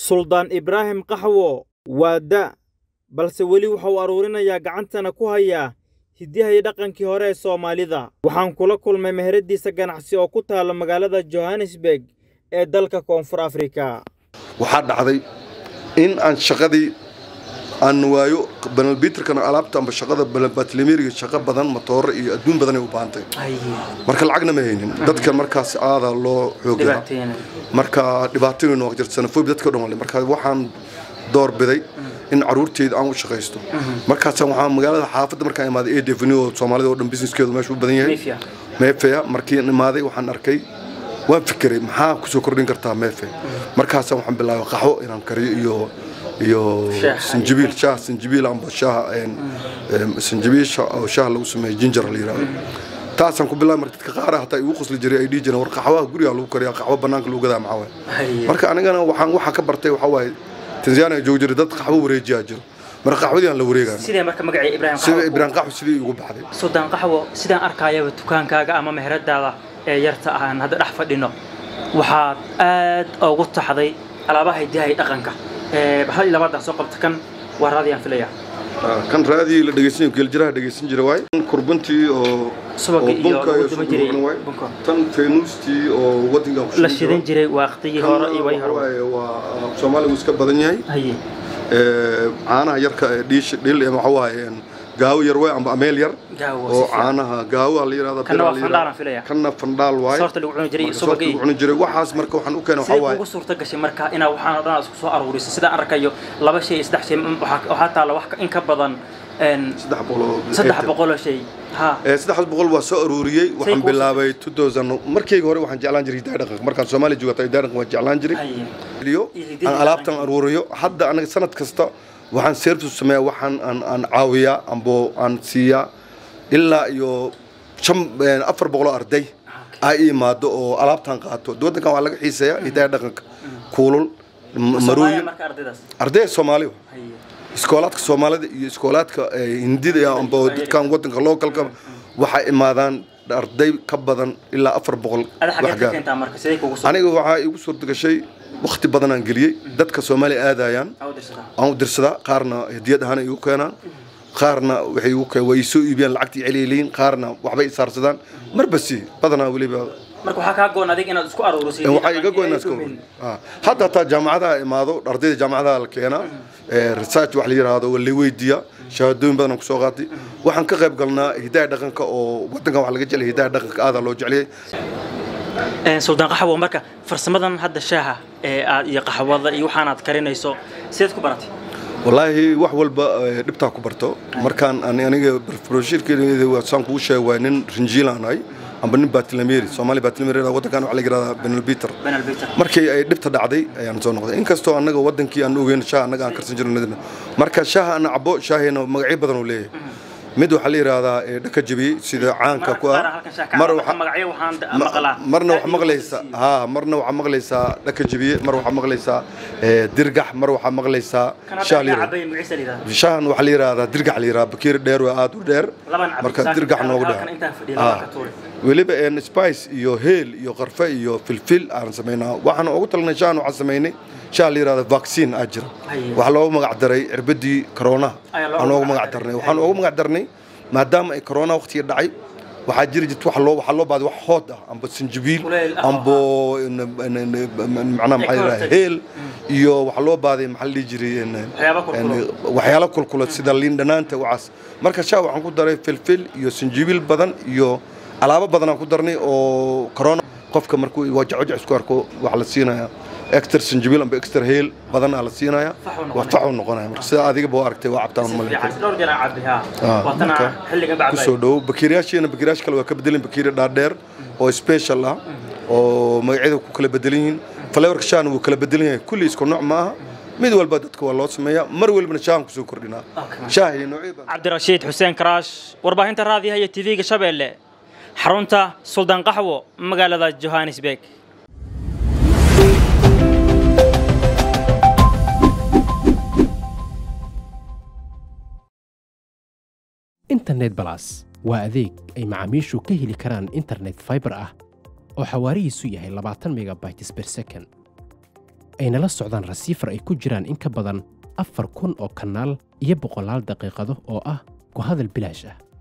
suldaan ibraahim qaxwo waa da' balse weli waxa uu aruurinayaa gacantana ku hayaa hidyaha iyo dhaqankii hore ee soomaalida waxaan kula kulmay meheradiisa ganacsi oo ku taalla magaalada johannesburg ee dalka koonfur afrika waxaa dhacday in aan shaqadii aan waayo banalbitrkana alaabta amba shaqada banalbatlimeriga shaqo badan matooro iyo adduun badanay u baahantay marka lacagna ma haynin dadka markaas aada loo xoogaa marka dhibaatooyin waa jirta sanafoobi dadka dhan wale marka waxaan doorbiday in caruurteyda aan u shaqaysto markaasaan waxaa magaalada xaafadda markaan imaaday a devenu oo soomaalida oo dhan businesskeedu meesha u badan yahay meefeya markiin imaaday waxaan arkay waan fikiray maxaa kusoo kordhin kartaa meefe markaasaan waxaan bilaabay qaxwo inaan kariyo iyo iyo sinjibiil shaah sinjibiil amba shaah sinjibiil oo shaah lagu sameeyo ginger la yiraahdo taasaan ku bilaabay marka dadka qaar hataa igu qosli jiray ay dhihi jireen war qaxwaha guriga lagu kariyaa qaxwo banaanka lagu gadaa maxaa waaye marka anigana waxaan waxa ka bartay waxaa waaye tanzania joog jiray dad qaxwo wareejiyaa jiro marka qaxwadii aan la wareegaa sidee marka magacii ibraahim sida ibraahim qaxwo sidii igu baxday suldaan qaxwo sidaan arkaayaba dukaankaaga ama meheradaada ee yarta ahaan hadda dhex fadhino waxaad aad ugu taxday alaabaha hidaha iyo dhaqanka hal iyo labaadaan soo qabta kan waa raadiyaan filaya kan raadii la dhegeysan geeljiraha dhegeysan jira waay kurbuntii oo subagii iyo bunka lagu duban jiray waay bunka tan feenuustii oo wadankan ku la shidan jiray waqtigii hore iyo way hore waaye waa soomaaligu iska badan yahay haye ee caanaha yarka ee dhiish dhil ee waxa waaye gaawo yar waay amba ameel yar gaawo oo caanaha gaawo la yiraahdo Kanna waa fandhaalan filaya. kanna fandhaal waay soorta lagu cuni jiray iyo Marka soorta subagii lagu cuni jiray waxaas marka waxaan u keenay waxa sidee waaye kugu suurta gashay marka inaa waxaan oo dhan aad isku soo aruuriso sidaan arkayo laba shay iyo saddex shay mm, waxaa waxaa taalla wax ka- in ka badan een, saddex boqol oo saddex boqoloo shay ha ee saddex boqol waa soo aruuriyey waxaan kuu bilaabay 2000 markayga hore waxaan jeclaan jiray hidaha dhaqanka markaan Soomaaliya joogtay hidaha dhaqanka waan jeclaan jiray haye iyo Iyo hidaha aan alaabtan aruuriyo hadda anaga sanad kasta waxaan service sameeyaa waxaan aan aan caawiyaa ambo aan siiyaa ilaa iyo shan een, afar boqol oo arday ay imaado oo alaabtan qaato waddankan waa laga xiiseeyaa hidaha dhaqanka kuulul m- Soomaaliya marooyin marka ardaydaas arday Soomaali haye iskoolaadka Soomaalida iyo iskoolaadka eh, hindida iyo amba dadkan waddanka localka waxay imaadaan arday ka badan ilaa afar boqol ada xageed ka gaar keentaa marka sidee kugu soo aniga waxaa igu suurta gashay waqti badan aan geliyey dadka Soomaaliya aadayaan aa u dirsataa aan u dirsadaa qaarna hadiyad ahaan ay igu keenaan qaarna waxay igu keen way soo iibiyaan lacagtii celiiliin qaarna waxbay isaarsadaan marba si badanaa weliba marka waxaa kaa goon adig inaad isku aruurisid waxaa iga goynaa iska Ah, hadda hataa jaamacadaha imaado ardayda jaamacadaha la keenaa ee research wax la yiraahdo waa la weydiiyaa shahaadooyin badan aan kusoo qaatay waxaan ka qayb galnaa hidaha dhaqanka oo wadankan wax laga jeclay hidaha dhaqanka aadaa loo jecliyay Een, suldaan qaxwo marka farsamadan hadda shaaha ee aad iyo qaxwada iyo waxaanaad karinayso sideed ku baratay wallaahi wax walba eh, dhibtaa ku barto markaan ani- aniga broshiirkeeda waa saan kuu sheegay waa nin rinjiilaan ahay amba nin baatilameri soomaali baatilameri wadankan waxa la yiraahdaa benalbiter benal biter markii ay dhibta dhacday ayaan soo noqday inkastoo annaga wadankii aan ogeyn shaah annaga aan karsan jirno marka shaaha ana cabo shaahina magacyo badan uu leeyahay mid waxaa la yiraahdaa ee dhaka jabiyey sida caanka ku ah mar waxa- magacyo waxaan da- Ma- maqlaa marna waxaa maqlaysaa ha marna waxaa maqlaysaa dhaka jabiye mar waxaa maqlaysaa ee, dirgax mar waxaa maqlaysaa shaah la yiraahdo cabay magciisa lidaa shahan waxaa la yiraahdaa dirgax la yiraahdaa bakiir dheer waa aad u dheer laban cabay marka dirgax noogu halkan intaan fadhiyo dheer laba ka tuuri weliba een spice iyo heel iyo qarfe iyo filfil aan samaynaa waxaan ugu talnay shahan waxaan samaynay shaah la yiraahdo vaccine aa jira Haye. waxaa loogu magac daray cirbadii coroonaha Ayaa loogu aan ugu magac magac daray. darnay waxaan ugu magac darnay maadaama ay corona waqtiga dhacay waxaa jiri jirta wax loo waxaa loo baaday wax hood ah amba sinjibiil Kuleyl ah. ambo macnaha maxaa yidhahdaa hortag. heel iyo waxaa loo baaday maxaa la dhihi jiray een, Waxyaabo kulkulo. een, waxyaalo kulkula sida liin dhanaanta wacaas marka shaa waxaan ku daray filfil iyo sinjibiil badan iyo alaabo badan aan ku darnay oo corona qofka markuu wajac isku arko waxaa la siinayaa extra sinjibiil amba extra heel badan aa la siinayaa Faxuu waa noqonaya. faxu noqonaya marka sida adigaba waa aragtay waa cabtaan si malin fiican dhowr jeer aan cabbi haa Ah, waatana marka xilligan bacbay kusoo dhowo bakiiriyaasheena bakiiriyaasha kale waa ka bedelan bakiiri dhaadheer oo special ah oo magacyada ku kala bedelan yihiin flavorka shaana wuu kala bedelan yahay kulli isku nooc ma aha mid walba dadka waa loo sameeyaa mar walbana shaahan kusoo kordhinaa Okay. shaah iyo noocyo badan cabdirashiid xuseen karaash warbaahinta raadiyaha iyo tv-ga shabeelle xarunta suldaan qaxwo magaalada johannesburg internet balas waa adeeg ay macaamiishu ka heli karaan internet fiber ah oo xawaarihiisu yahay labaatan megabytes per second ayna la socdaan rasiifar ay ku jiraan in ka badan afar kun oo kanaal iyo boqolaal daqiiqado oo ah ku hadal bilaash ah